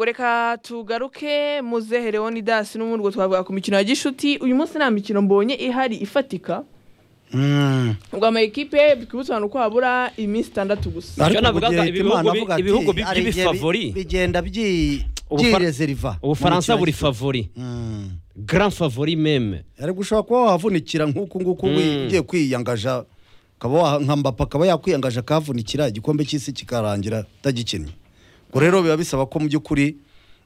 reka tugaruke muzehe leonidas n'umurugo twavuga ku mikino ya gishuti uyu munsi nta mikino mbonye ihari ifatika Mm. ubwo ama ekipe twibutsa uko habura iminsi itandatu gusa Ariko mu navugaga gihe ibihugu Hitimana bi- avuga ati, ibihugu bi- hari igihe bi- by'ibifavori. bigenda byi- Ubufara- byirezeriva ubufaransa mu buri mikino ya favori gishuti. Mm. grand favori meme ariko ushobora kuba wavunikira nk'uku nguku wi- Mm. ugiye kwiyangaja ukaba wa- nka Mbappe akaba yakwiyangaje akahavunikira igikombe cy'isi kikarangira utagikinnye ubwo rero biba bisaba ko mu by'ukuri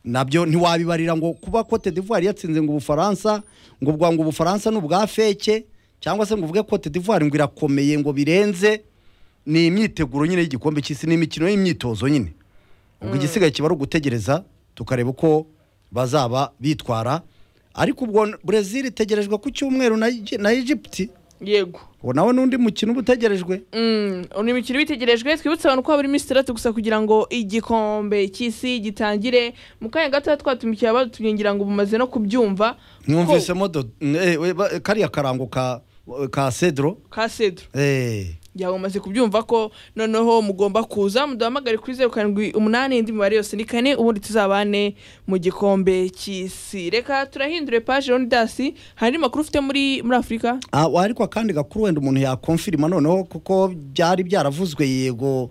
nabyo ntiwabibarira ngo kuba Cote d'Ivoire yatsinze ngo Ubufaransa ngo ubwa ngo Ubufaransa ni ubwa feke cyangwa se ngo uvuge Cote d'Ivoire ngo irakomeye ngo birenze ni imyiteguro nyine y'igikombe cy'isi ni imikino y'imyitozo nyine ubwo igisigaye kiba ari ugutegereza tukareba uko bazaba bitwara ariko ubwo Brazil itegerejwe ku cyumweru na Egy- na Egypt yego uwo nawe n'undi mukino uba utegerejwe Mm, ni imikino ibitegerejwe twibutse abantu ko habura iminsi itandatu gusa kugira ngo igikombe cy'isi gitangire mu kanya gato twatumikiye abatumiye ngira ngo mumaze no kubyumva ko- mwumvisemo do- eh, we- ba- kariya karango ka ka cedro ka sedro eh yaba mumaze kubyumva ko noneho mugomba kuza muduhamagare kuri zeru karindwi umunani indi mibare yose ni kane ubundi tuzabane mu gikombe cy'isi reka turahindure paje leonidasi hari andi makuru ufite muri muri afurika Ah, wa- ariko akandi gakuru wenda umuntu yakomfirima noneho kuko byari byaravuzwe yego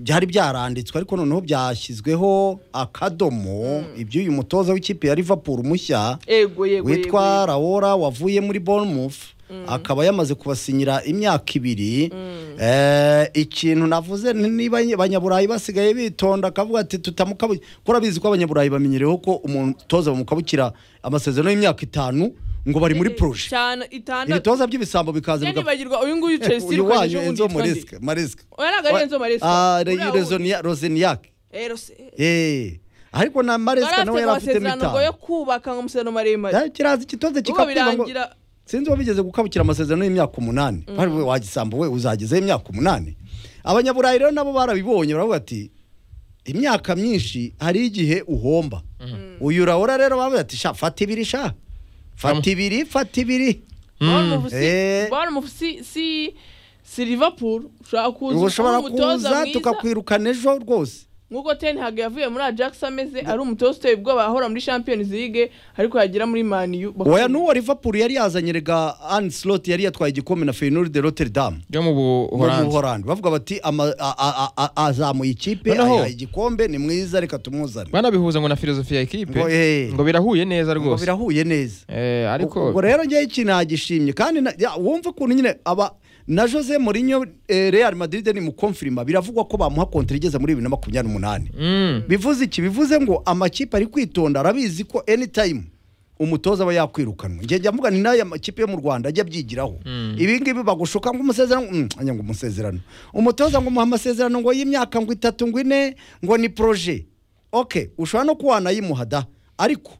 byari byaranditswe ariko noneho byashyizweho akadomo iby'uyu mutoza w'ikipe ya liverpool mushya yego yego witwa rawora wavuye muri bournemouth akaba yamaze kubasinyira imyaka ibiri Eh, ikintu navuze ni- niba abanyaburayi basigaye bitonda akavuga ati tutamukabukira kuko urabizi ko abanyaburayi bamenyereyeho ko umutoza bamukabukira amasezerano y'imyaka itanu ngo bari muri proje cyane itandatu ibitoza by'ibisambo bikaza bigapfa nibagirwa uyu nguyu chelsea uyu wanyu ubu enzo yitwa nde? mariska mariska oya ntabwo ari enzo mariska Ah, Uriya wundi. Rezonia- rozeniak Eh, Rose- Eh, ariko na mariska Yari nawe afite yari afite amasezerano ngo yo mitanu kubaka amasezerano maremare Eh, kiraza ikitoza ubwo kikakwiba ngo birangira sinzi wabigeze gukabukira amasezerano y'imyaka umunani bari we wagisambu we uzagezeho imyaka umunani abanyaburayi rero nabo barabibonye baravuga ati imyaka myinshi hari igihe uhomba uyu urabona rero bavuga ati sha fata ibiri sha fata ibiri fata ibiri Bournemouth si- Eh. Bournemouth si- si si liverpool ushobora kuza ubu ushobora uri umutoza kuza mwiza, tukakwirukana ejo rwose nk'uko ten hag yavuye muri ajax ameze ari umutoza uteye ubwoba ahora muri champions league ariko yagera muri maniyu oya n'uwo liverpool yari yazanye rega anne slot yari yatwaye igikombe na feyenoord de rotterdam yo mu mu buhorandi buhorandi bavuga bati ama- a- a- a- a- azamuye ikipe Noneho- ayaha igikombe ni mwiza reka tumuzane banabihuza ngo na filozofi ya ekipe Ngo, eh. ngo birahuye neza ngo rwose birahuye neza Eh, ariko ubwo rero ngewe iki nagishimye kandi na- ya, wumva ukuntu nyine aba na jose Mourinho eh, real madrid ni mukomfirima biravugwa ko bamuha kontra igeze muri bibiri na makumyabiri n'umunani Mm. bivuze iki bivuze ngo amakipe ari kwitonda arabizi ko anytime umutoza aba yakwirukanwa njye njya mvuga ni n'aya makipe yo mu rwanda ajya abyigiraho ibi ngibi bagushuka ngo umusezerano mm, anya ngo umusezerano umutoza ngo umuha amasezerano ngo y'imyaka ngo itatu ngo ine ngo ni proje ok ushobora no kuba wanayimuha da ariko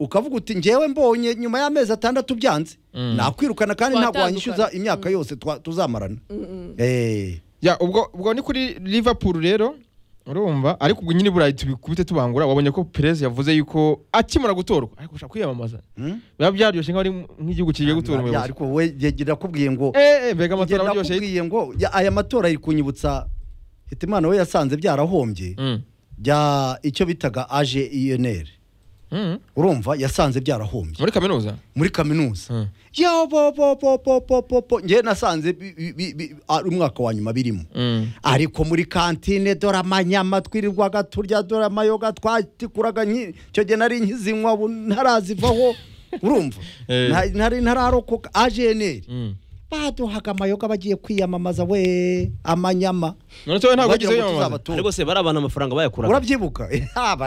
ukavuga uti ngewe mbonye nyuma y'amezi atandatu byanze nakwirukana kandi ntabwo wanyishyuza imyaka yose twa- tuzamarana Eh, ya ubwo ubwo ni kuri liverpool rero urumva ariko ubwo nyine burayi tubikubite tubangura wabonye ko perez yavuze yuko akimara gutorwa ariko ushaka kwiyamamaza Mm. biba byaryoshye nk'aho ari nk'igihugu kigiye gutora ya, umuyobozi ariko we yegira akubwiye ngo eh eh, mbega amatora Ngenda aryoshye nakubwiye ngo ya- aya matora ari kunyibutsa hitimana we yasanze byarahombye Mm. bya icyo bitaga aje iyoneri Mm. urumva yasanze byarahombye muri kaminuza muri kaminuza Mm. yo bo bo bo bo bo bo bo njye nasanze bi- bi- bi- bi- ari umwaka wa nyuma birimo Mm. ariko muri kantine dore amanyama twirirwaga turya dore amayoga twatikuraga nki- icyo gihe nari nkizinywa ubu ntarazivaho urumva Eh. Nta- nari ntararokoka aje eneri Mm. baduhaga amayoga bagiye kwiyamamaza we amanyama none cyo ntabwo bagira ugize ngo yiyamamaza tuzabatora. rwose bari abantu amafaranga bayakuraga urabyibuka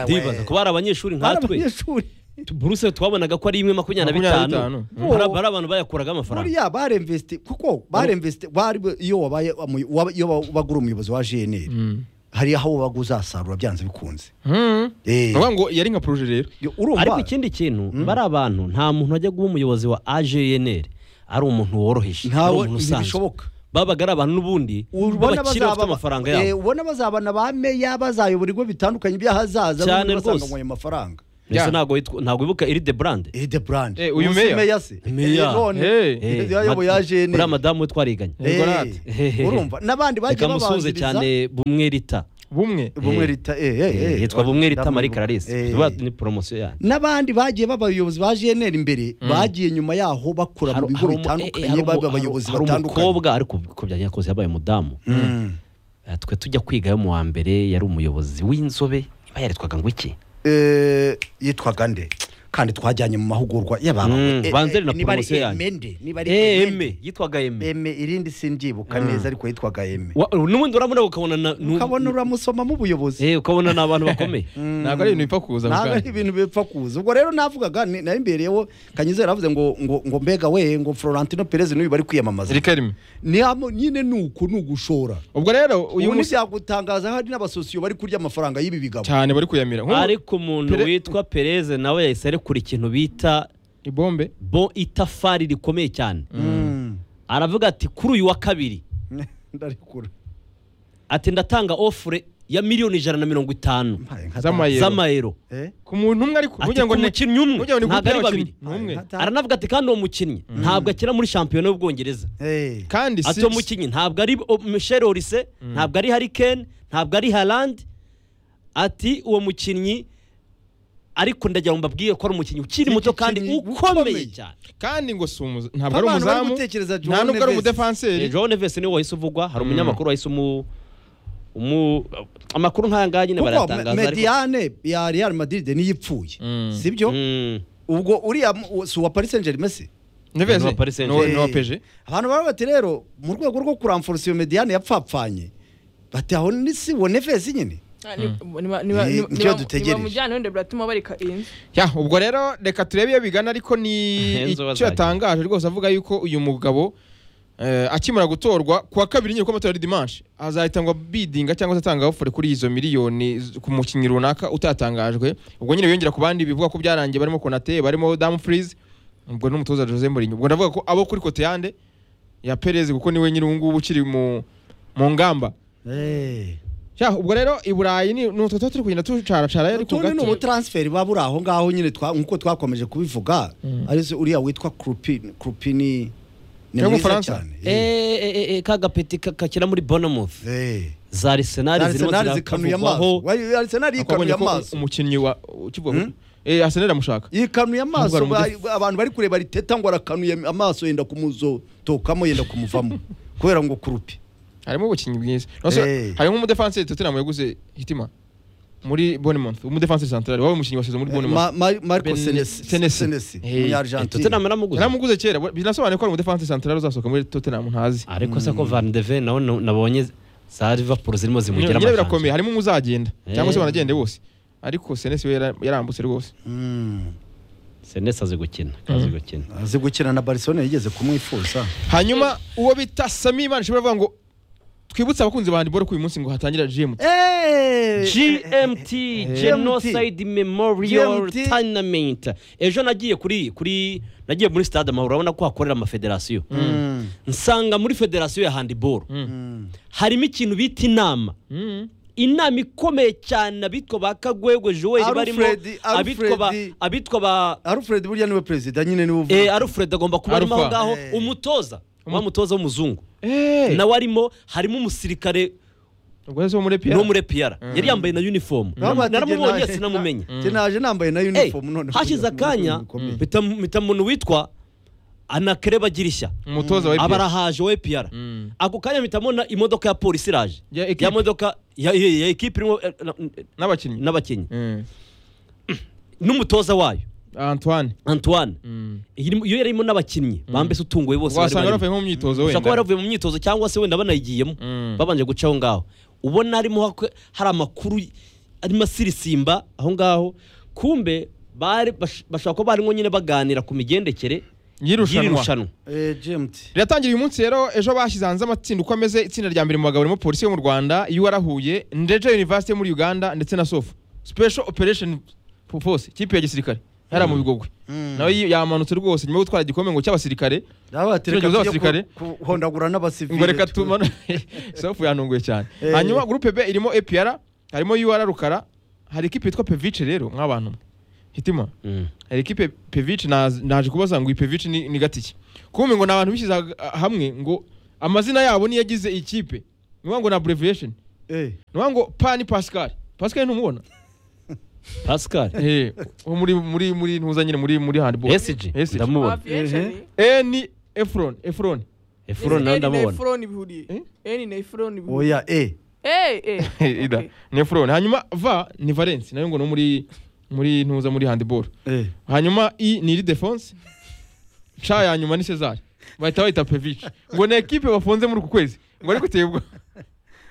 ndibaza ko bari abanyeshuri Bari nkatwe abanyeshuri Tu- buruse twabonaga ko ari imwe makumyabiri na Makumyabiri na bitanu bitanu. Mm. Bari- bari abantu bayakuragaho amafaranga buriya baremvesite kuko baremvesite bari iyo wabaye umuy- waba- iyo bagura umuyobozi wa jnr Mm. hari aho wabaga uzasarura byanze bikunze Mm. Eh. Bavuga ngo yari nka proje rero Yo, urumva ariko ikindi kintu bari abantu nta muntu wajya guha umuyobozi wa AJNR ari umuntu woroheje ari ntawe umuntu usanzwe ntibishoboka babaga ari abantu n'ubundi b'abakire bafite amafaranga eh, yabo ubona bazabana ba meya bazayobora ibigo bitandukanye by'ahazaza bombi Cyane basanga rwose. ngo ayo mafaranga mbese ntago witwa- ntago wibuka iride burande Eh, de brand Eh, uyu Ubu si meya? se Meya. Eh, none Eh. Eh, yayoboye mad- ajene uriya madamu we twariganye Eh. Yego natwe. urumva n'abandi bagiye reka musuhuze babanziriza cyane bumwe rita bumwe bumwe Eh. rita eh, eh, eh. yitwa bumwe rita Ndamwe- marie clarisse eh. tuba ni poromosiyo yanyu n'abandi bagiye baba abayobozi ba GNR imbere bagiye nyuma yaho bakora mu Hari- bigo hari umu- eh, eh, bitandukanye hari baba umu- abayobozi hari batandukanye umukobwa ariko ku bya nyakozi yabaye umudamu Mm. Eh, twe tujya kwiga yo mu wa mbere yari umuyobozi w'inzobe iba yaritwaga ngo iki Eh, yitwaga nde kandi twajyanye mu mahugurwa y'abantu Mm, banze na niba ari promotion yanyu. emende niba ari eme yitwaga eme eme irindi simbyibuka neza ariko yitwaga eme Wa- n'ubundi uramureba ukabona na- nu- ukabona uramusoma mu buyobozi Eh, ukabona ni abantu bakomeye ntabwo ari ibintu bipfa kuza ako ntabwo ari kanya. ibintu bipfa kuza ubwo rero navugaga ni- nari mbereyeho kanyizera yavuze ngo ngo ngo mbega we ngo florentino perez n'uyu bari kwiyamamaza zirika rimwe Ni hamo- nyine ni uku ni ugushora ubwo rero uyu ubu munsi ntibyagutangaza hari n'abasosiyo bari kurya amafaranga y'ibi bigabo cyane bari kuyamira nk'ubu ariko umuntu Pere- witwa pereze nawe yahise arekura ikintu bita ibombe bo itafari rikomeye cyane Mm. aravuga ati kuri uyu wa kabiri ndarekura ati ndatanga ofure ya miliyoni ijana na mirongo itanu Mpaye nka- Z'amayero. z'amayero Eh? ku muntu umwe ariko ati ku mukinnyi umwe burya ngo ni groupe ntabwo ari babiri y'abakinnyi. Ni umwe Nta- aranavuga ati kandi uwo mukinnyi ntabwo akina muri shampiyona y'ubwongereza Eh. kandi ati uwo mukinnyi ntabwo ari o- michel orise ntabwo ari harikene ntabwo ari harandi ati uwo mukinnyi ariko ndagira ngo mbabwire ko ari umukinnyi ukiri muto kandi Umukinnyi ukomeye ukomeye. cyane kandi ngo si umuza- ntabwo ari Abantu bari umuzamu gutekereza João nta nubwo Neves. ari umudefanseri joe neves niwe wahise uvugwa hari umunyamakuru wahise umu umu amakuru nk'aya ngaya nyine kuko barayatangaza ariko mediane ya real madrid niyo ipfuye Mm. sibyo Mm. ubwo uriya mu- si uwa paris saint germain se Neves Ni uwa Paris Saint ni uwa- Germain. ni uwa peje abantu baravuga bati rero mu rwego rwo kuramforosa iyo mediane yapfapfanye bati aho ni si uwo nevesi nyine Ah, ni- niba- niba- Ni- niba- nicyo niba- dutegereje. nibamujyana wenda biratuma bareka inzu ya ubwo rero reka turebe iyo bigana ariko ni Enzo icyo bazagira. yatangaje rwose avuga yuko uyu mugabo eh, akimara gutorwa kuwa kabiri nyine kuko amatora ari dimanshi azahitangwa bidinga cyangwa se atanga ofure kuri izo miliyoni z- ku mukinnyi runaka utatangajwe ubwo nyine yongera ku bandi bivuga ko byarangiye barimo konate barimo damfrize ubwo n'umutoza jose mourinho ubwo ndavuga ko abo kuri koteyande ya perez kuko niwe nyine ubu ngubu ukiri mu mu ngamba Ya, ubwo rero i burayi ni ni utwo tuba turi kugenda tucaracara ariko utundi ni gato. umutransferi baba uri aho ngaho nyine twa- nk'uko twakomeje kubivuga ari se uriya witwa krupini krupini ni Yo mu mwiza Bufaransa. cyane Eh, eh, eh, eh, ka gapeti ka- kakina muri bonamuth Eh. za arisenali zirimo Arsenal zikanuye amaso zirakavugwaho Wari- Arsenal akabonye yikanuye ko amaso umukinnyi wa ukivuga eh Arsenal amushaka yikanuye amaso Nubwo ari ba- abantu bari kureba riteta ngo arakanuye amaso yenda kumuzotokamo yenda kumuvamo kubera ngo kurupi harimo ubukinnyi bwiza Nonse Eh. hari nk'umudefanseri Tottenham yaguze Hitima muri Bournemouth umudefanseri central wabaye umukinnyi wasize muri Ma- Bournemouth Ma- Marco Ben- Senesi Senesi. Senesi Eh, umunyargentine tottenham yaramuguze naramuguze kera bo- binasobanuye ko ari umudefanseri central uzasohoka muri Tottenham ntazi ariko se ko van de Ven nawe na- nabonye za liverpool zirimo zimugira nyine birakomeye amajanja harimo umuzagenda cyangwa se Eh. banagende bose ariko Senesi we yara- yarambutse rwose Mm. senesi azi gukina azi gukina azi gukina na Barcelona yigeze kumwifuza hanyuma uwo bita Sami Imana ishobora kuvuga ngo twibutse abakunzi ba handball ko uyu munsi ngo hatangira GMT gmt genocide memorial GMT. tournament ejo nagiye kuri kuri nagiye muri stade amahoro urabona ko hakorera amafederasiyo Mm. nsanga muri federasiyo ya handiboro Mm. harimo ikintu bita inama Mm. inama ikomeye cyane abitwa ba kagwegwe joel barimo Alfred, abitwa ba Alfred. abitwa ba Alfred burya niwe perezida nyine niwe uvuga. Eh, Alfred agomba kuba arimo aho Alpha. ngaho Eh. umutoza wa mutoza w'umuzungu eh nawe arimo harimo umusirikare ubwo rero si uwo muri PR no muri EPR yari yambaye na uniform Baba bati naramubonye jye sinamumenye na- jye naje nambaye na Eh, uniform none hashize akanya mpita mpita umuntu witwa anakere bagirishya umutoza wa aba EPR arahaje wa EPR Mm. ako kanya mpita mbona imodoka ya polisi iraje Ya equipe. ya modoka ya ya- ya ekipe irimo eh, na- n'abakinnyi n'abakinnyi Mm. n'umutoza wayo Antoine Antoine Mm. irimo- iyo yarimo n'abakinnyi bambese utunguwe bose bari wasanga barimo. bavuye nko mu myitozo gusa ko wenda baravuye mu myitozo cyangwa se wenda banayigiyemo Mm. babanje guca aho ngaho ubona harimo hak- hari amakuru arimo asirisimba aho ngaho kumbe bari bash- bashobora kuba barimo nyine baganira ku migendekere y'irushanwa y'irushanwa Eh, GMT. riratangira uyu munsi rero ejo bashyize hanze amatsinda uko ameze itsinda rya mbere mu bagabo ririmo polisi yo mu rwanda UR Huye ndeje university yo muri uganda ndetse na sofu special operation force ikipe ya gisirikare yari mu bigogwe nawe yi- yamanutse rwose nyuma yo gutwara igikombe ngo cy'abasirikare Nawe bati reka tujye Tugerageze abasirikare. ku- kuhondagura n'abasivile. ngo reka twe. tumane sofu yantunguye cyane Eh. hanyuma gurupe b irimo epr harimo UR rukara hari ikipe yitwa pevice rero nk'abantu hitima Mm. hari ikipe pevici naz- naje kubaza ngo iyi pevici ni, ni gatiki kumbe ngo ni abantu bishyize ha- hamwe ngo amazina yabo niyo agize ikipe niyo ngo ni abbreviation eh niyo ngo pa ni pascal pascal ntumubona pascal Eh, wo muri muri muri ntuza nyine muri muri handball esiji SG. ndamubona hafi y'esheni e ni efron efron efuro nawe ndamubona efuroni bihuriye eni na efuroni bihuriye oya eh Eh, eh, ida okay. ni efron hanyuma va ni valence nayo ngo ni muri muri ntuza muri handball eh hanyuma i ni iri defense ca ya nyuma ni cesar bahita bayita pevici ngo ni ekipe bafunze muri uku kwezi ngo ariko utebwa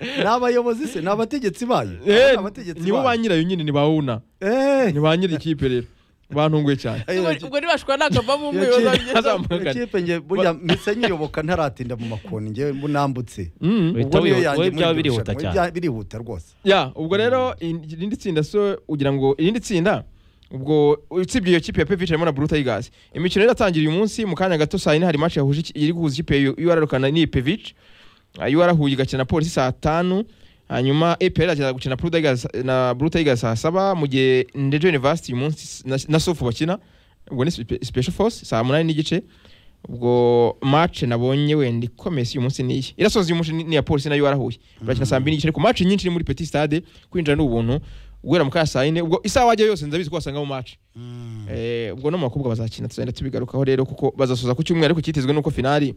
ni abayobozi se ni abategetsi bayo Eh, Ni abategetsi nibo bayo. ba nyirayo nyine ni bawuna eh ni ba nyiri ikipe rero bantunguye cyane Eh, Ubwo- ubwo ntibashwa nakavamo umwe bazagenda Azamugana. ikipe nge burya mpise nyiyoboka ntaratinda mu makoni ngewe mbunambutse Mm. Uhita Ubwo niyo wihuta- yanjye wowe muri byaba iryo birihuta rushanwa. Bya- cyane. birihuta rwose ya ubwo rero in- irindi tsinda so ugira ngo irindi tsinda ubwo usibye iyo kipe ya pevici harimo na blue tigers imikino yari yatangiye uyu munsi mu kanya gato saa yine hari match yahuje iki- iri guhuza ikipe ya ur rukana n'iyi pevici ur huye igakina na polisi saa tanu hanyuma epr iraza gukina Blue Tigers- na blue tigers saa saba mu gihe ndejo university uyu munsi na- na sofu bakina ubwo ni Spe- special force saa munani n'igice ubwo match nabonye wenda ikomeye si uyu munsi ni iyi irasoza uyu munsi ni ni iya polisi nayo warahuye barakina saa mbiri n'igice ariko match nyinshi ni muri petit stade kwinjira ni ubuntu guhera mu kanya saa yine ubwo isaha wajya yose ndabizi ko wasangamo match Eh, ubwo no mu bakobwa bazakina tuzagenda tubigarukaho rero kuko bazasoza ku cyumweru ariko cyitezwe nuko finali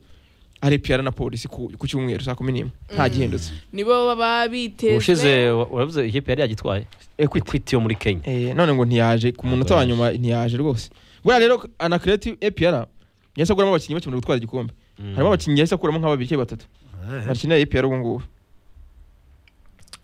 ari piyara na polisi ku ku cyumweru saa kumi n'imwe nta gihindutse nibo baba biteze ubushize wa- waravuze ikipe yari yagitwaye Equity. ekwiti yo muri kenya Eh, none ngo ntiyaje ku munota wa nyuma ntiyaje rwose buriya rero anakireti epr yahise aguramo abakinnyi bakimara gutwara igikombe harimo abakinnyi yahise akuramo nka babiri cyangwa batatu bakinira epr ubu ngubu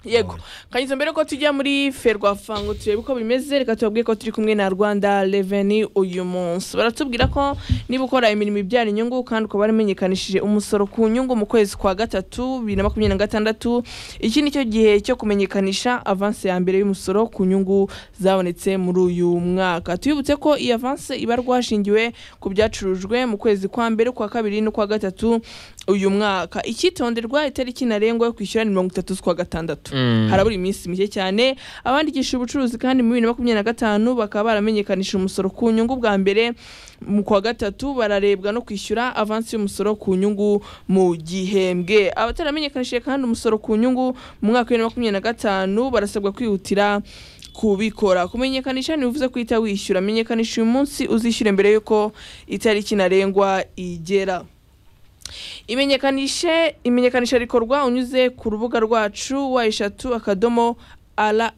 yego kanyuze mbere ko tujya muri ferwafa ngo turebe uko bimeze reka tubabwire ko turi kumwe na rwanda reveni uyu munsi baratubwira ko niba ukora imirimo ibyara inyungu kandi ukaba waramenyekanishije umusoro ku nyungu mu kwezi kwa gatatu bibiri na makumyabiri na gatandatu iki ni cyo gihe cyo kumenyekanisha avanse ya mbere y'umusoro ku nyungu zabonetse muri uyu mwaka tuyibutse ko iyi avanse ibarwa hashingiwe ku byacurujwe mu kwezi kwa mbere kwa kabiri n'ukwa gatatu uyu mwaka icyitonderwa itariki ntarengwa yo kwishyura ni mirongo itatu z'ukwa gatandatu harabura iminsi mike cyane abandikisha ubucuruzi kandi mu bibiri na makumyabiri na gatanu bakaba baramenyekanishije umusoro ku nyungu bwa mbere mu kwa gatatu bararebwa no kwishyura avansi y'umusoro ku nyungu mu gihembwe abataramenyekanishije kandi umusoro ku nyungu mu mwaka wa bibiri na makumyabiri na gatanu barasabwa kwihutira kubikora kumenyekanisha ntibivuze ko uhita wishyura menyekanisha uyu munsi uzishyure mbere y'uko itariki ntarengwa igera imenyekanishe imenyekanisha rikorwa unyuze ku rubuga rwacu wa eshatu akadomo rra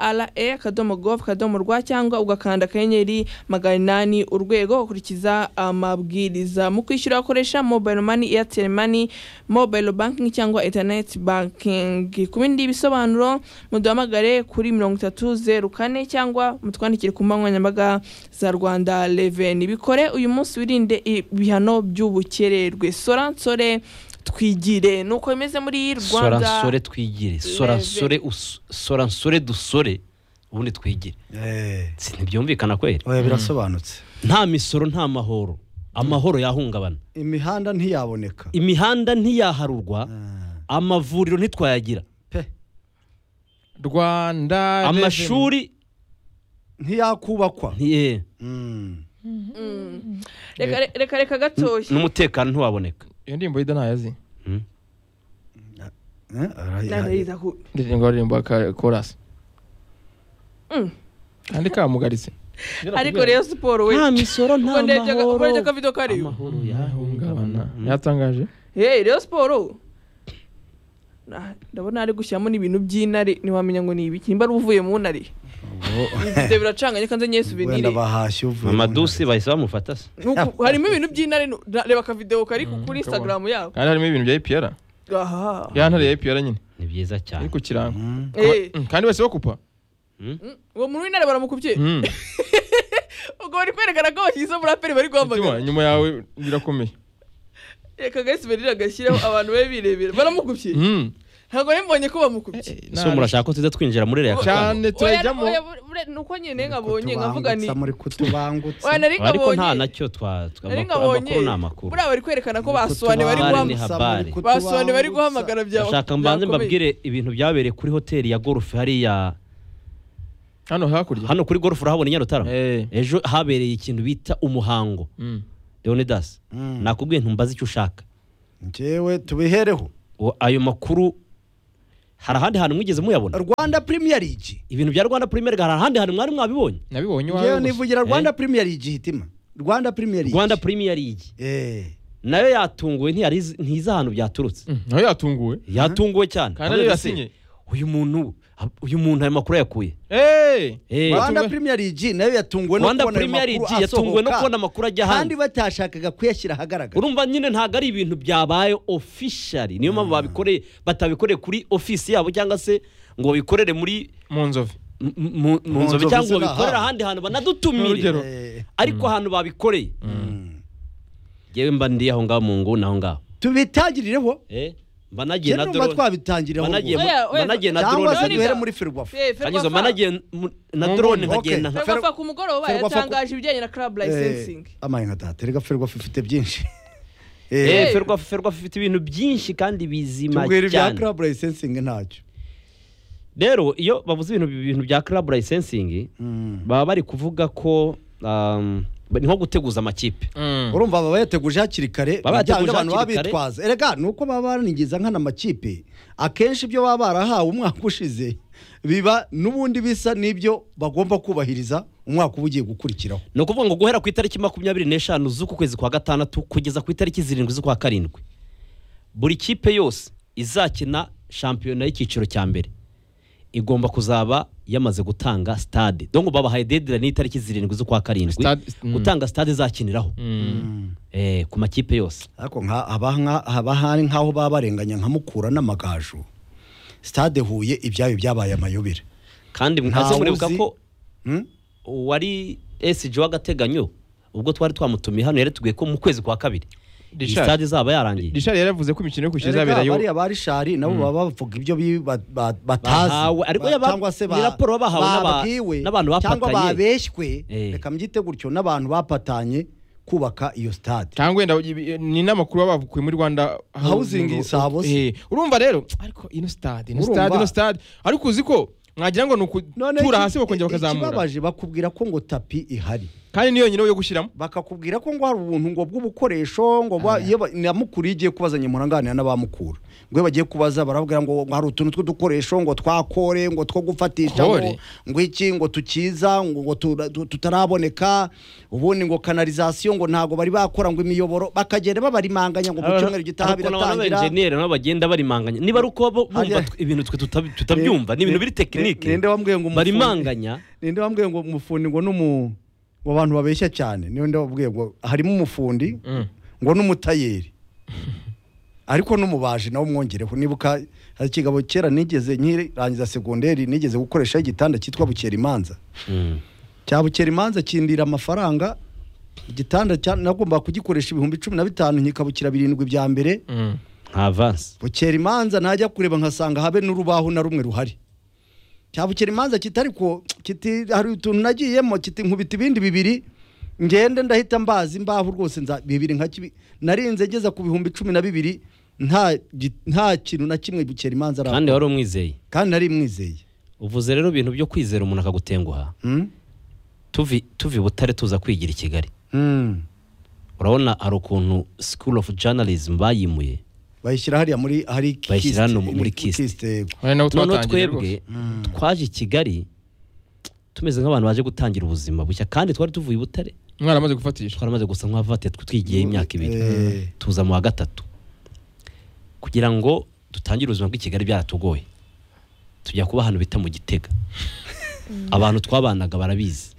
akadomo gov akadomo rwa cyangwa ugakanda akanyenyeri magana inani urwego ukurikiza amabwiriza mu kwishyura wakoresha mobile money airtel money mobile banking cyangwa internet banking ku bindi bisobanuro muduhamagare kuri mirongo itatu zeru kane cyangwa mutwandikire ku mbuga nkoranyambaga za rwanda reveni bikore uyu munsi wirinde ibihano by'ubukererwe sora nsore twigire nuko bimeze muri rwanda soransore twigire soransore us- soransore dusore ubundi twigire eh Si ntibyumvikana kweri oya birasobanutse nta misoro nta mahoro amahoro yahungabana imihanda ntiyaboneka imihanda ntiyaharurwa Ah, amavuriro ntitwayagira pe rwanda amashuri ntiyakubakwa ntiye Mm. Mm. reka reka- reka gatoya n'umutekano ntiwaboneka iyo ndirimbo yida ntayazi Hmm? Eh, ara- Narayiza ku- ndirimbo aririmbo korasi Mm. kandi kamugaritse ariko rero siporo we nta misoro nta Ubwo ndebye aga- ubwo ndebye mahoro akavido kariyo amahoro yahungabana Ngabana. yatangaje hey rero siporo Na- ndabona ari gushyiramo n'ibintu by'intare ntiwamenya ngo ni ibiki nimba ari uvuye mu ntare ibyo biracanganye kandi nyine suvenire wenda bahashye uvuye amadusi bahise bamufata se Nuku- harimo ibintu by'intare nu- na- reba akavidewo kari ku- Mm, kuri kabona. instagram yabo kandi harimo ibintu bya epr aha ya ntare ya epr nyine ni byiza iri cyane ku kirango Mm. Eh, Mm, kandi bose bakupa Hmm? uwo muntu w'intare baramukubye Mm. ubwo bari kwerekana ko bashyize umuraperi bari Mutima, guhamagara inyuma yawe birakomeye reka gahise berira agashyiraho abantu babe birebera baramukubye Mm. ntabwo rero mbonye ko bamukubye si murashaka ko tuza twinjira muri reka cyane turajyamo Oya, oya, bure- ni uko nyine nkabonye nkavuga ni Kutubangutsa, muri kutubangutsa oya nari ariko nta nkabonye nacyo twa twa- nari amakuru nkabonye amakuru ni amakuru buriya bari kwerekana ko basoane bari Habari ni guhamagara guhamagara. habari. basoane bari guhamagara bya ndashaka bya mbanze komeye. mbabwire ibintu byabereye kuri hoteli ya golf hariya hano hakurya hano kuri golf urahabona i nyarutara Eh. ejo habereye ikintu bita umuhango Mm. leonidas nakubwiye ntumbaze icyo ushaka njyewe tubihereho O- ayo makuru hari ahandi hantu mwigeze muyabona rwanda premier league ibintu bya rwanda premier league hari ahandi hantu mwari mwabibonye nabibonye iwawe ngewe gusa. nivugira rwanda premier league hitima rwanda premier league rwanda premier league eh nayo yatunguwe ntiyari izi- ntizi ahantu byaturutse Mm, nawe yatunguwe yatunguwe cyane kandi ariyo Avuga ati, yasinye uyu muntu uyu muntu ayo makuru yakuye Eh, Eh. watunguwe. rwanda premier league nayo yatunguwe no rwanda kubona ayo premier league makuru yatunguwe no asohoka, kubona amakuru ajya kandi ahandi batashakaga kuyashyira ahagaragara urumva nyine ntabwo ari ibintu byabaye officially niyo mpamvu babikoreye batabikoreye kuri ofisi yabo cyangwa se ngo babikorere muri mu nzove mu- mu- mu nzobe nzobe cyangwa ngo ziri babikorere aha. ahandi hantu banadutumire N'urugero. Eh, ariko ahantu babikoreye yewe mba ndi aho ngaho mu nguni aho ngaho tubitangirireho Eh, mba nagiye na cyangwa numva drone twabitangirireho Banagiye ubwo. mu- Oya, oya, banagiye na cyangwa se drone. duhere muri ferwafa Kanyizo, mba nagiye mu- na drone nguni, nkagenda okay. nka- ferwafa ku mugoroba Ferwafa ku- yatangaje ibijyanye na club licensing amayinga ataterega ferwafa ifite byinshi Eh, Eh. ferwafa ferwafa ifite ibintu byinshi kandi bizima tubwira ibya cyane club licensing ntacyo rero iyo bavuze ibintu ibintu bya club licensing Mm. baba bari kuvuga ko um, ni nko guteguza amakipe urumva baba yateguje hakiri kare Baba yateguje bijyanye n'abantu hakiri baba kare. bitwaza erega ni uko baba baranigiza nkana amakipe akenshi ibyo baba barahawe umwaka ushize biba n'ubundi bisa n'ibyo bagomba kubahiriza umwaka uba ugiye gukurikiraho ni ukuvuga ngo guhera ku itariki makumyabiri n'eshanu z'uku kwezi kwa gatandatu kugeza ku itariki zirindwi z'ukwa karindwi buri kipe yose izakina shampiyona y'icyiciro cya mbere igomba kuzaba yamaze gutanga sitade dongo babahaye dedirayini y'itariki zirindwi z'ukwa karindwi Stade- mm. gutanga sitade izakiniraho eh, ku makipe yose ariko nka- haba nka- haba hari nk'aho baba barenganya nka mukura n'amagaju stade huye ibyayo byabaye amayobera kandi mwaze Ntawe muribuka uzi. ko Hmm? uwari SG w'agateganyo ubwo twari twamutumiye hano yaratubwiye ko mu kwezi kwa kabiri iyi Richard. stade izaba yarangiye rishari yaravuze ko imikino yo kwishyura izabera yo bariya bari shari nabo baba bavuga ibyo bi- ba- ba- batazi Bahawe, ariko Ba- yaba- cyangwa se ba- ni raporo baba bahawe n'aba- babwiwe n'abantu cyangwa bapatanye. babeshywe Eh. reka mbyite gutyo n'abantu bapatanye kubaka iyo stade cyangwa wenda ibi- ni inama kuru baba bavukuye muri rwanda Housing Sabo se. Eh, urumva rero ariko ino stade ino Urumva. stade ino stade ariko uzi ko mwagira ngo ni Noneho ukutura iki- hasi bakongera bakazamura ikibabaje bakubwira ko ngo tapi ihari kandi niyo nyine yo gushyiramo bakakubwira ko ngo hari ubuntu ngo bw'ubukoresho ngo ba- iyo ba- na mukuru iyo igiye kubaza nyimuranganira n'abamukura ngo iyo bagiye kubaza barabwira ngo ngo hari utuntu tw'udukoresho ngo twakore ngo two gufatisha Kore? ngo ngo iki ngo tukiza ngo ngo tura- tu- tutaraboneka ubundi ngo kanalizasiyo ngo ntago bari bakora ngo imiyoboro bakagenda babarimanganya ngo ku cyumweru gitaha Ariko nabo biratangira n'abenjeniyeri nabo bagenda barimanganya niba ari uko bo- bumva Hariya- tw- ibintu twe tutab- tutabyumva ni ibintu biri tekinike Ninde wambwiye ngo umufundi- barimanganya ninde wambwiye ngo umufundi ngo n'umu ngo abantu babeshya cyane ninde wambwiye ngo harimo umufundi ngo n'umutayeri ariko n'umubaji nawe umwongereho nibuka hari ikigabo kera nigeze nkirangiza segonderi nigeze gukoresha igitanda cyitwa bukerimanza Mm. cya bukerimanza kindira amafaranga igitanda cya- nagombaga kugikoresha ibihumbi cumi na bitanu nkikabukira birindwi bya mbere nka avansi bukerimanza najya kureba nkasanga habe n'urubaho na rumwe ruhari cya bukerimanza kitari ko kiti hari utuntu nagiyemo kiti nkubita ibindi bibiri ngende ndahita mbazi imbaho rwose nza bibiri nka kibi narinze ngeza ku bihumbi cumi na bibiri nta gi- nta kintu na kimwe bukerimanza kandi araba wari umwizeye kandi nari mwizeye uvuze rero ibintu byo kwizera umuntu akagutenguha Hmm? tuvi tuvi i butare tuza kwigira i kigali Hmm. urabona hari ukuntu school of journalism bayimuye bayishyira hariya muri hari Bayishyira hano kiste- muri ni- kiste. yego. Ari nabo noneho twatangiye twebwe twaje i kigali tumeze nk'abantu baje gutangira ubuzima bushya kandi twari tuvuye i butare umwana amaze gufatisha twaramaze gusa nk'abavate twigiye imyaka ibiri Eh. tuza mu wa gatatu kugira ngo dutangire ubuzima bw'i Kigali byaratugoye tujya kuba ahantu bita mu gitega abantu twabanaga barabizi